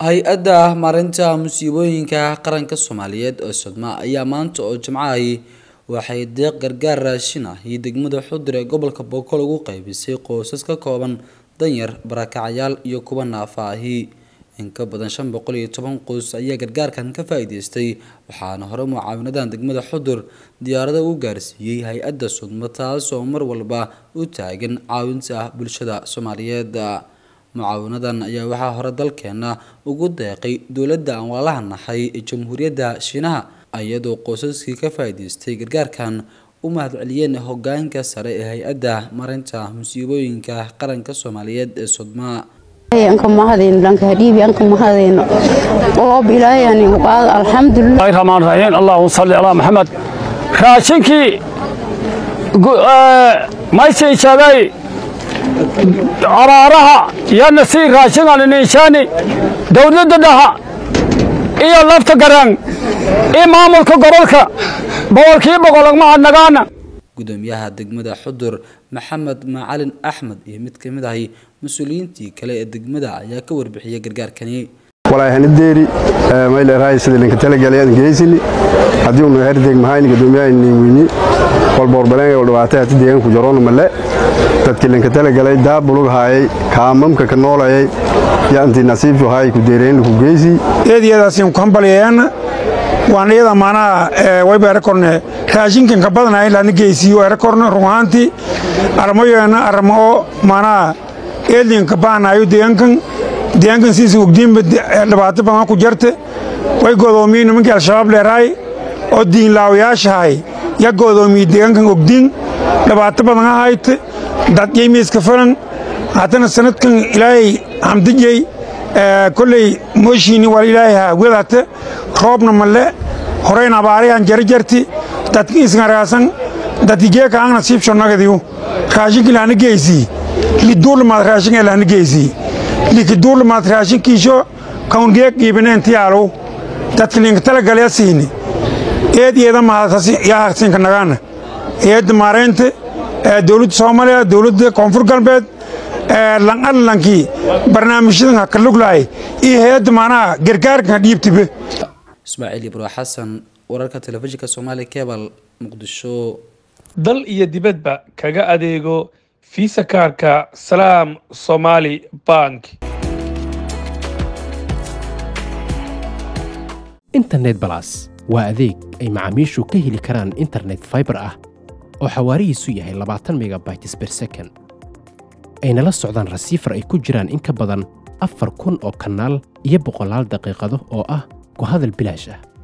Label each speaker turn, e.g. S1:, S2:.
S1: hay-adda maareynta musiibooyinka qaranka soomaaliyeed ee sodma ayaa maanta oo jimcahay waxay deeq gargaar raashin ah iyo degmada xudur ee gobolka boqol ugu qaybisay qoysas ka kooban danyar barakacyaal iyo kuwa naafa ahi in ka badan shan boqol iyo toban qoys ayaa gargaarkan ka faa-iideystay waxaana hore mucaawinadan degmada xudur diyaarada u gaarsiiyey hay-adda sudmo taas oo mar walba u taagan caawinta bulshada soomaaliyeed mucaawinadan ayaa waxaa hore dalkeena ugu deeqay dowladda aan walaalaha nahay ee jamhuuriyadda shiinaha iyadoo qoysaskii ka faa-iideystay gargaarkan u mahadceliyeen hogaanka sare ee hay-adda mareynta musiibooyinka qaranka soomaaliyeed ee sodma
S2: anka mahadayno dhanka hadhiibi anka mahadayno oob ilaahayani qaad alxamdulilah
S3: rahmaan rahiim allahumma salli ala maxamed raashinkii maysin sheegay abaaraha iyo nasiir raashingan ninshaani dowladda dhaha iyo lafta garaan iyo maamulka gobolka boqolkii boqol mahadnagaana
S1: gudoomiyaha degmada xudur maxamed macalin axmed iyo mid kamid ahi mas-uuliyiintii kale ee degmada ayaa ka warbixiyay gargaarkani
S4: walaahanideeri mayleerahay sida linka talagalay geysini haddii unu herdeg mahayni gudoomiyaha weyni walboorbaleen dhawaatay hati deegaanku jaroon male dadkii linka talagalay daabulug haayay kaamamka ka noolayay yaanti nasiibtu haay ku deereen ku geysi
S5: eediyadaasiin ku hambalyeeyaan waan iyada maanaha wayba erakorne raashinkan ka badanahay laadna geysiiyo erakorne run ahaantii armayoena arma oo maanaha eedlinka baanayo deegaankan deegaankan siisa ogdiinba dhibaato badan ku jarte way godoomiye nimankii al-shabaab leerahay oo diinlaawayaashahay ya godoomiye deegaankan ogdiin dhibaato badan ahayte dad yeymiiska falan haddana sanadkan ilaahay hamdijey kolley mooshiini wal ilaahay haawedate roobna male horayn abaarayan jarjarti dadki isngaraasan dadki geeka ang nasiibsho nagadiyu raashinki lahna geysii liduulamaad raashin ee lahna geysii likiduulamaad raashinkiisho kaun geek qiibineen dadki linka talagalya siini eed eeda mahadyahasinka nagaana eedda maareynta dowladda soomaaliya dowladda koonfur galbeed lanalankii barnaamijyadan ha ka luglahay iyo hay-adda maanaha gargaarkan dhiibtibe
S1: ismaaciil ibro xasan wararka telefishinka soomaaliya kebal muqdisho
S6: dal iyo dibadba kaga adeego fiisa kaarka salaam somaali bank
S7: internet balas waa adeeg ay macaamiishu ka heli karaan internet faibar ah oo xawaarihiisu yahay labaatan megabytes ber second ayna la socdaan rasiifar ay ku jiraan in ka badan afar kun oo kanaal iyo boqolaal daqiiqado oo ah ku hadal bilaash ah